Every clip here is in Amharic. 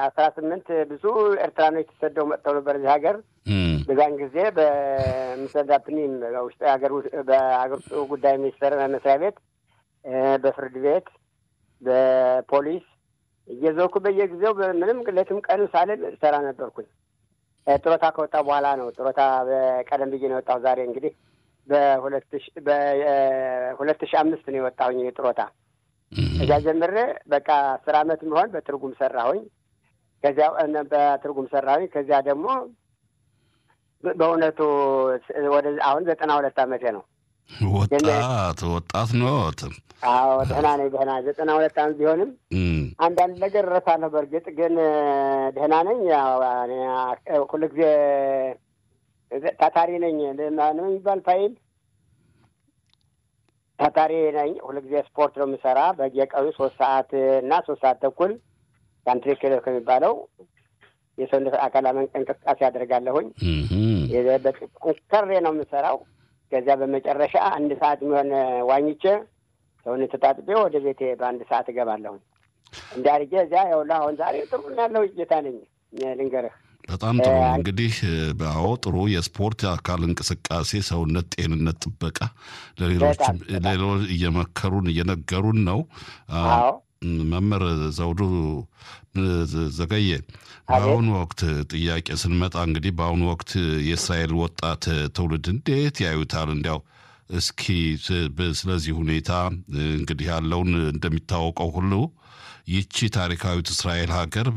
አስራ ስምንት ብዙ ኤርትራኖች ተሰደው መጥተው ነበር እዚህ ሀገር። በዛን ጊዜ በምሰዳፕኒም ውስጥ ሀገር በሀገር ውስጥ ጉዳይ ሚኒስቴር መስሪያ ቤት፣ በፍርድ ቤት፣ በፖሊስ እየዞርኩ በየጊዜው ምንም ሌትም ቀን ሳልል ሰራ ነበርኩኝ። ጡረታ ከወጣ በኋላ ነው ጡረታ በቀደም ብዬ ነው የወጣሁ። ዛሬ እንግዲህ በሁለት ሺህ አምስት ነው የወጣሁኝ ጡረታ። እዚያ ጀምሬ በቃ አስር አመት የሚሆን በትርጉም ሰራሁኝ። ከዚያ በትርጉም ሰራሁኝ። ከዚያ ደግሞ በእውነቱ ወደ አሁን ዘጠና ሁለት አመቴ ነው። ወጣት ወጣት ኖት? አዎ ደህና ነኝ። ደህና ዘጠና ሁለት አመት ቢሆንም አንዳንድ ነገር እረሳለሁ። በእርግጥ ግን ደህና ነኝ። ሁሉ ጊዜ ታታሪ ነኝ። ነው የሚባል ፋይል ታታሪ ነኝ። ሁሉ ጊዜ ስፖርት ነው የምሰራ። በየቀኑ ሶስት ሰዓት እና ሶስት ሰዓት ተኩል ካንትሪ ክለብ ከሚባለው የሰውነት አካል እንቅስቃሴ ያደርጋለሁኝ። ጠንከሬ ነው የምሰራው። ከዚያ በመጨረሻ አንድ ሰዓት የሚሆን ዋኝቼ ሰውነት ተጣጥቤ ወደ ቤቴ በአንድ ሰዓት እገባለሁኝ። እንዲህ አድርጌ እዚያ ይኸውልህ አሁን ዛሬ ጥሩ ያለው ጌታ ነኝ ልንገርህ። በጣም ጥሩ እንግዲህ አዎ ጥሩ የስፖርት የአካል እንቅስቃሴ ሰውነት ጤንነት ጥበቃ ለሌሎች ሌሎች እየመከሩን እየነገሩን ነው። መምህር ዘውዱ ዘገየ በአሁኑ ወቅት ጥያቄ ስንመጣ እንግዲህ በአሁኑ ወቅት የእስራኤል ወጣት ትውልድ እንዴት ያዩታል? እንዲያው እስኪ ስለዚህ ሁኔታ እንግዲህ ያለውን እንደሚታወቀው ሁሉ ይቺ ታሪካዊት እስራኤል ሀገር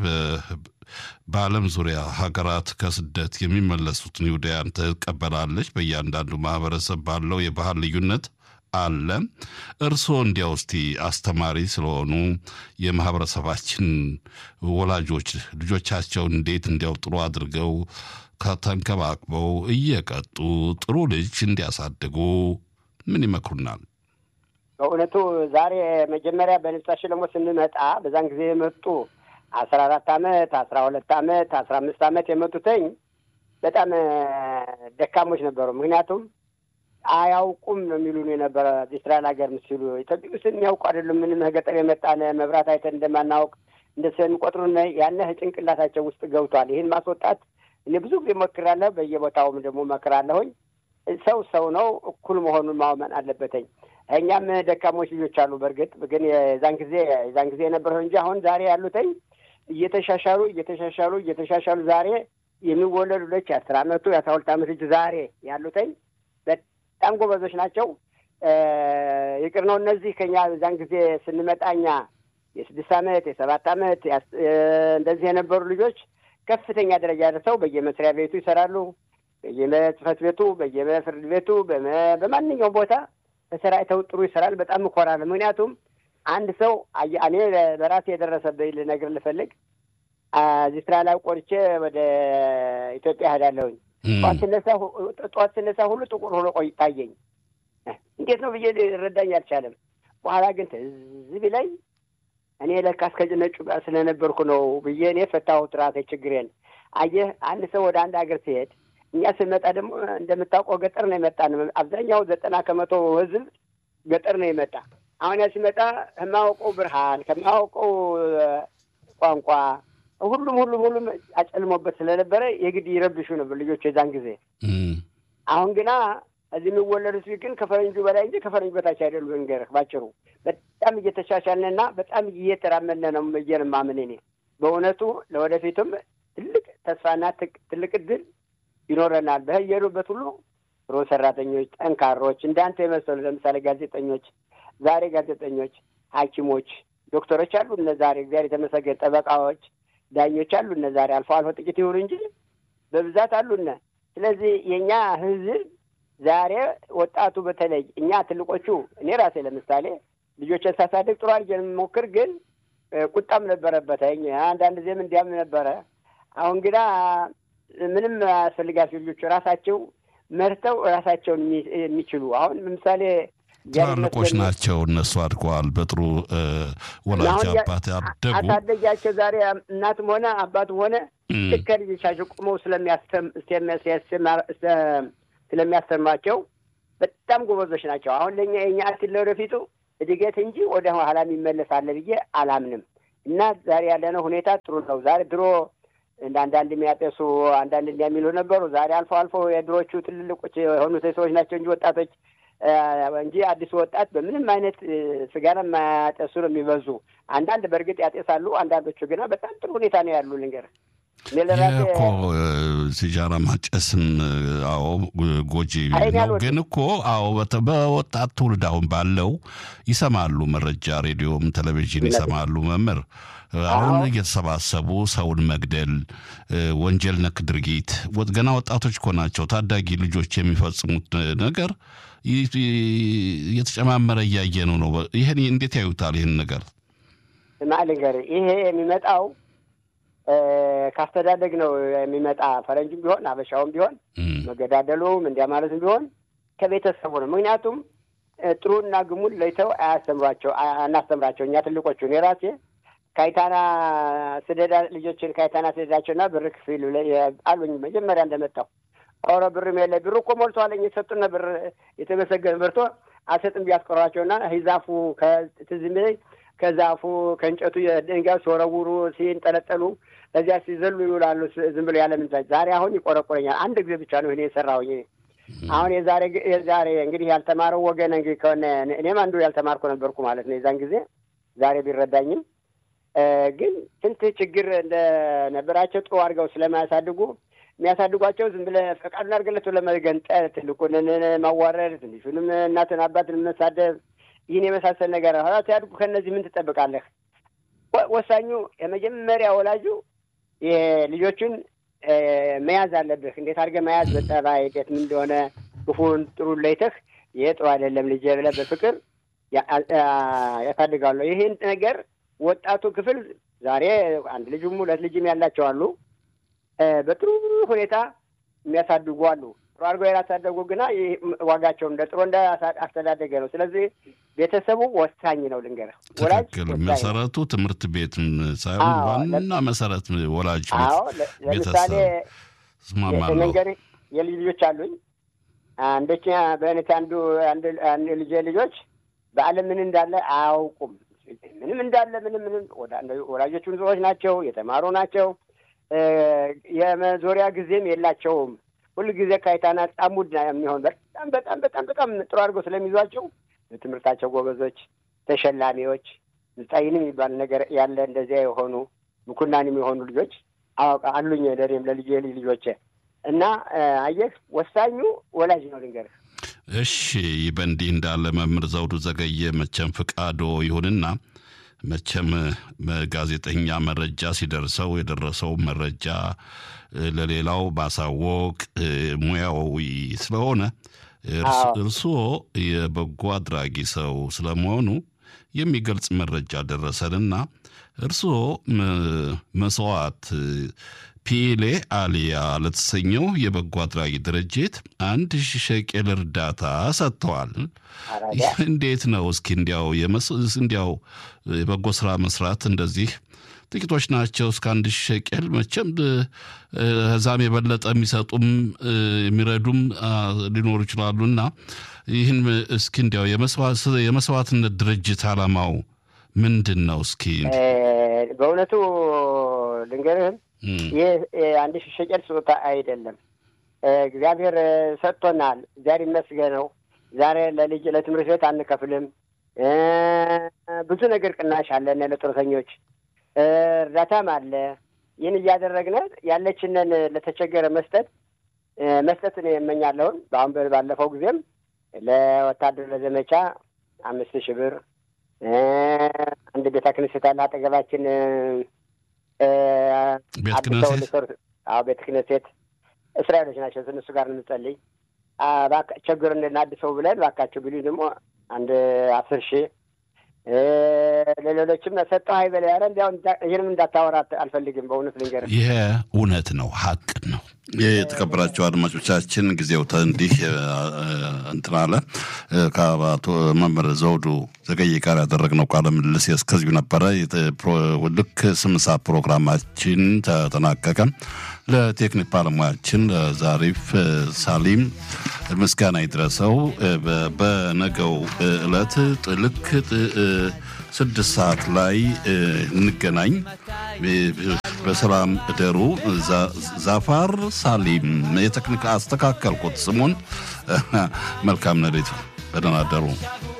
በዓለም ዙሪያ ሀገራት ከስደት የሚመለሱትን ይሁዳያን ትቀበላለች። በእያንዳንዱ ማህበረሰብ ባለው የባህል ልዩነት አለ። እርስዎ እንዲያው እስቲ አስተማሪ ስለሆኑ የማህበረሰባችን ወላጆች ልጆቻቸውን እንዴት እንዲያው ጥሩ አድርገው ከተንከባክበው እየቀጡ ጥሩ ልጅ እንዲያሳድጉ ምን ይመክሩናል? በእውነቱ ዛሬ መጀመሪያ በንጻ ሸለሞ ስንመጣ በዛን ጊዜ የመጡ አስራ አራት አመት አስራ ሁለት አመት አስራ አምስት አመት የመጡትኝ በጣም ደካሞች ነበሩ። ምክንያቱም አያውቁም ነው የሚሉን የነበረ እስራኤል ሀገር ሲሉ ኢትዮጵያ ውስጥ የሚያውቁ አይደሉም። ምንም ገጠር የመጣነ መብራት አይተን እንደማናውቅ እንደ ስለሚቆጥሩን ያነህ ጭንቅላታቸው ውስጥ ገብቷል። ይህን ማስወጣት እኔ ብዙ ጊዜ ሞክራለሁ። በየቦታውም ደግሞ መክራለሁኝ። ሰው ሰው ነው፣ እኩል መሆኑን ማመን አለበትኝ። እኛም ደካሞች ልጆች አሉ። በእርግጥ ግን የዛን ጊዜ የዛን ጊዜ የነበረው እንጂ አሁን ዛሬ ያሉትኝ እየተሻሻሉ እየተሻሻሉ እየተሻሻሉ ዛሬ የሚወለዱ ልጆች የአስር አመቱ የአስራ ሁለት አመት ልጅ ዛሬ ያሉትኝ በጣም ጎበዞች ናቸው። ይቅር ነው እነዚህ ከኛ እዛን ጊዜ ስንመጣ እኛ የስድስት አመት የሰባት አመት እንደዚህ የነበሩ ልጆች ከፍተኛ ደረጃ ደርሰው በየመስሪያ ቤቱ ይሰራሉ። በየጽህፈት ቤቱ፣ በየፍርድ ቤቱ፣ በማንኛውም ቦታ ተሰራጭተው ጥሩ ይሰራል። በጣም እኮራለሁ። ምክንያቱም አንድ ሰው እኔ በራሴ የደረሰብኝ ልነግር ልፈልግ እዚህ ስራ ላይ ቆርቼ ወደ ኢትዮጵያ እሄዳለሁኝ። ጠዋት ስነሳ ጠዋት ስነሳ ሁሉ ጥቁር ሆኖ ቆይ ታየኝ። እንዴት ነው ብዬ ልረዳኝ አልቻለም። በኋላ ግን ትዝ ቢለኝ እኔ ለካ እስከ ነጩ ጋር ስለነበርኩ ነው ብዬ እኔ ፈታሁት ራሴ ችግሬን። አየህ አንድ ሰው ወደ አንድ ሀገር ሲሄድ እኛ ስንመጣ ደግሞ እንደምታውቀው ገጠር ነው የመጣ ነው። አብዛኛው ዘጠና ከመቶ ህዝብ ገጠር ነው የመጣ። አሁን ያ ሲመጣ ከማያውቀው ብርሃን ከማያውቀው ቋንቋ ሁሉም ሁሉም ሁሉም አጨልሞበት ስለነበረ የግድ ይረብሹ ነበር ልጆች የዛን ጊዜ። አሁን ግና እዚህ የሚወለዱት ግን ከፈረንጁ በላይ እንጂ ከፈረንጁ በታች አይደሉ። እንገርህ ባጭሩ በጣም እየተሻሻልንና በጣም እየተራመድን ነው ብዬ ነው የማምን እኔ በእውነቱ ለወደፊቱም ትልቅ ተስፋና ትልቅ እድል ይኖረናል። በሄዱበት ሁሉ ጥሩ ሰራተኞች፣ ጠንካሮች እንዳንተ የመሰሉ ለምሳሌ ጋዜጠኞች፣ ዛሬ ጋዜጠኞች፣ ሐኪሞች፣ ዶክተሮች አሉ እነ ዛሬ እግዚአብሔር የተመሰገነ ጠበቃዎች፣ ዳኞች አሉ እነ ዛሬ አልፎ አልፎ ጥቂት ይሁኑ እንጂ በብዛት አሉነ። ስለዚህ የእኛ ህዝብ ዛሬ ወጣቱ በተለይ እኛ ትልቆቹ እኔ ራሴ ለምሳሌ ልጆችን ሳሳድግ ጥሩ አድርጌ የምሞክር ግን ቁጣም ነበረበት አንዳንድ ጊዜም እንዲያም ነበረ። አሁን ግና ምንም አያስፈልጋቸው ልጆቹ ራሳቸው መርተው ራሳቸውን የሚችሉ አሁን ለምሳሌ ትላልቆች ናቸው። እነሱ አድገዋል። በጥሩ ወላጅ አባት ያደጉ አሳደጊያቸው ዛሬ እናትም ሆነ አባትም ሆነ ልክ ከልጆቻቸው ቁመው ስለሚያስተምሯቸው በጣም ጎበዞች ናቸው። አሁን ለእኛ የኛ አክል ለወደፊቱ እድገት እንጂ ወደ ኋላ የሚመለስ አለ ብዬ አላምንም። እና ዛሬ ያለነው ሁኔታ ጥሩ ነው። ዛሬ ድሮ እንደ አንዳንድ የሚያጤሱ አንዳንድ የሚሉ ነበሩ። ዛሬ አልፎ አልፎ የድሮቹ ትልልቆች የሆኑት ሰዎች ናቸው እንጂ ወጣቶች እንጂ አዲሱ ወጣት በምንም አይነት ስጋራ የማያጤሱ ነው የሚበዙ። አንዳንድ በእርግጥ ያጤሳሉ፣ አንዳንዶቹ ግና በጣም ጥሩ ሁኔታ ነው ያሉ ልንገር ይህ እኮ ሲጃራ ማጨስም አዎ ጎጂ ነው። ግን እኮ አዎ በወጣት ትውልድ አሁን ባለው ይሰማሉ፣ መረጃ ሬዲዮም ቴሌቪዥን ይሰማሉ። መምህር አሁን እየተሰባሰቡ ሰውን መግደል ወንጀል ነክ ድርጊት ገና ወጣቶች እኮ ናቸው፣ ታዳጊ ልጆች የሚፈጽሙት ነገር እየተጨማመረ እያየነው ነው። ይህን እንዴት ያዩታል? ይህን ነገር ማልንገር ይሄ የሚመጣው ካስተዳደግ ነው የሚመጣ። ፈረንጅም ቢሆን አበሻውም ቢሆን መገዳደሉም እንዲያ ማለትም ቢሆን ከቤተሰቡ ነው። ምክንያቱም ጥሩና ግሙን ለይተው አያስተምሯቸው አናስተምራቸው። እኛ ትልቆቹ እኔ ራሴ ካይታና ስደዳ ልጆችን ካይታና ስደዳቸውና ብር ክፍል አሉኝ መጀመሪያ እንደመጣው ኧረ ብርም የለ ብር እኮ ሞልቷለኝ የሰጡን ብር የተመሰገነ በርቶ አልሰጥም ቢያስቆሯቸውና ሂዛፉ ከትዝ የሚለኝ ከዛፉ ከእንጨቱ ድንጋይ ሲወረውሩ ሲንጠለጠሉ እዚያ ሲዘሉ ይውላሉ። ዝም ብሎ ያለ ምንዛች ዛሬ አሁን ይቆረቆረኛል። አንድ ጊዜ ብቻ ነው እኔ የሰራሁኝ። አሁን የዛሬ የዛሬ እንግዲህ ያልተማረው ወገን እንግዲህ ከሆነ እኔም አንዱ ያልተማርኩ ነበርኩ ማለት ነው የዛን ጊዜ ዛሬ ቢረዳኝም ግን ስንት ችግር እንደነበራቸው ጥሩ አድርገው ስለማያሳድጉ የሚያሳድጓቸው ዝም ብለህ ፈቃዱን አድርገለት ለመገንጠል ትልቁን ማዋረድ፣ ትንሹንም እናትን አባትን መሳደብ ይህን የመሳሰል ነገር ኋላ ሲያድጉ ከእነዚህ ምን ትጠብቃለህ? ወሳኙ የመጀመሪያ ወላጁ ልጆቹን መያዝ አለብህ። እንዴት አድርገህ መያዝ በጠባይ እንዴት ምን እንደሆነ ክፉን ጥሩ ለይተህ ይሄ ጥሩ አይደለም ልጄ ብለህ በፍቅር ያሳድጋሉ። ይህን ነገር ወጣቱ ክፍል ዛሬ አንድ ልጅም ሁለት ልጅም ያላቸው አሉ። በጥሩ ሁኔታ የሚያሳድጉ አሉ። ጥሩ አድርገው ያላሳደጉ ግና ዋጋቸው እንደ ጥሩ እንደ አስተዳደገ ነው። ስለዚህ ቤተሰቡ ወሳኝ ነው። ልንገርህ፣ ወላጅ መሰረቱ ትምህርት ቤት ሳይሆን ዋና መሰረት ወላጅ ለምሳሌ ልንገርህ፣ የልጅ ልጆች አሉኝ። አንዶች በእውነት አንዱ አንድ ልጅ ልጆች በዓለም ምን እንዳለ አያውቁም። ምንም እንዳለ ምንም ምንም ወላጆቹን ሰዎች ናቸው፣ የተማሩ ናቸው። የመዞሪያ ጊዜም የላቸውም። ሁሉ ጊዜ ካይታና ጣሙድ የሚሆን በጣም በጣም በጣም በጣም ጥሩ አድርገው ስለሚይዟቸው በትምህርታቸው ጎበዞች፣ ተሸላሚዎች፣ ምጣይን የሚባል ነገር ያለ እንደዚያ የሆኑ ምኩናንም የሆኑ ልጆች አሉኝ። ለእኔም ለልጅ ልጅ ልጆቼ እና አየህ ወሳኙ ወላጅ ነው ልንገርህ። እሺ በእንዲህ እንዳለ መምህር ዘውዱ ዘገየ መቼም ፍቃዶ ይሁንና መቼም ጋዜጠኛ መረጃ ሲደርሰው የደረሰው መረጃ ለሌላው ማሳወቅ ሙያዊ ስለሆነ እርስዎ የበጎ አድራጊ ሰው ስለመሆኑ የሚገልጽ መረጃ ደረሰንና እርስዎ መስዋዕት ፒሌ አሊያ ለተሰኘው የበጎ አድራጊ ድርጅት አንድ ሺህ ሸቄል እርዳታ ሰጥተዋል። እንዴት ነው እስኪ እንዲያው እንዲያው የበጎ ስራ መስራት እንደዚህ ጥቂቶች ናቸው። እስከ አንድ ሺህ ሸቄል መቼም ከዛም የበለጠ የሚሰጡም የሚረዱም ሊኖሩ ይችላሉና ይህን እስኪ እንዲያው የመስዋዕትነት ድርጅት ዓላማው ምንድን ነው? እስኪ በእውነቱ ልንገርህም ይህ አንድ ሺህ ሸቄል ስጦታ አይደለም። እግዚአብሔር ሰጥቶናል። እግዚአብሔር ይመስገነው። ዛሬ ለልጅ ለትምህርት ቤት አንከፍልም። ብዙ ነገር ቅናሽ አለን ለጡረተኞች እርዳታም አለ። ይህን እያደረግን ያለችንን ለተቸገረ መስጠት መስጠትን የመኛለሁን በአሁን ባለፈው ጊዜም ለወታደር ለዘመቻ አምስት ሺህ ብር አንድ ቤተ ክህነት አለ አጠገባችን ቤተ ክህነት አዎ ቤተ ክህነት እስራኤሎች ናቸው። እነሱ ጋር እንጸልይ ችግር እንድናድሰው ብለን እባካቸው ቢሉኝ ደግሞ አንድ አስር ሺህ ለሌሎችም ሰጠው ሀይበል ያለ እንዲያው ይህንም እንዳታወራ አልፈልግም። በእውነት ልንገርህ ይሄ እውነት ነው፣ ሀቅ ነው። የተከበራቸው አድማጮቻችን ጊዜው እንዲህ እንትን አለ። ከአቶ መምህር ዘውዱ ዘገየ ጋር ያደረግነው ቃለ ምልልስ እስከዚሁ ነበረ። ልክ ስምሳ ፕሮግራማችን ተጠናቀቀ። ለቴክኒክ ባለሙያችን ዛሪፍ ሳሊም ምስጋና ይድረሰው። በነገው ዕለት ልክ ስድስት ሰዓት ላይ እንገናኝ። በሰላም እደሩ። ዛፋር ሳሊም የቴክኒክ አስተካከልኩት ስሙን። መልካም ነሌት። በደህና አደሩ።